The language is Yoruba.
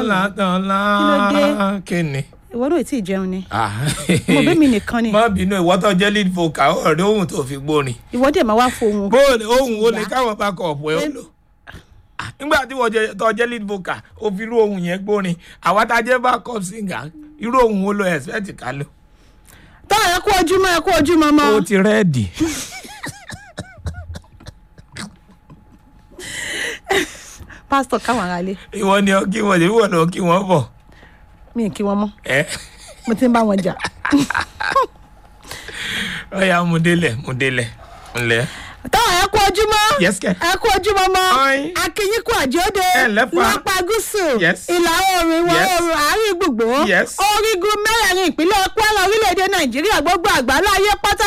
látọ̀lá Kí ló dé? kí ni. ìwọ náà tí ì jẹun ni Ah. mo bẹ́ẹ̀ mi nìkan ni má bínú ìwọ́tọ̀ jẹ́ lead vocal ọ̀rẹ́ ohun tó fi gbórin. ìwọ dẹ̀ máa wá fohùn bóòlù ohun wo ni Ìyá. káwọn bá kọ ọ̀pọ̀ ẹ̀ ó lò. Ah, nígbà tí wọ́n jẹ tó jẹ́ lead vocal ó fi irú ohun yẹn gbórin àwa tá a jẹ́ backup singer irú ohun wo lo expect ká lò. tọ́ ẹ kú ojúmọ́ ẹ kú ojúmọ́ mọ́ ó ti rẹ́ẹ̀dì. pásítọ̀ káwọn ará lé ìwọ ni ọ kí wọn lè wọ̀ lọ kí wọ́n bọ̀. mi ì kí wọn mọ́ ẹ mo ti ń bá wọn jà ọ̀ya mú délẹ̀ mú délẹ̀ ńlẹ̀. tọ́ ẹ kú ojúmọ́ Yes, kẹ̀. ẹ kú ojúmọ́ mọ́ Ọ̀yin. akínyínkù àjọdẹ Ẹ lẹ́fà. lápá gúúsù Yes. ìlà oòrùn ìwọ̀ Yes. oòrùn àárín gbùngbùn Yes. orígun mẹ́rẹ̀ẹ̀rin ìpínlẹ̀ kwara orílẹ̀-èdè nàìjíríà gbogbo àgbáńlá ayé pátá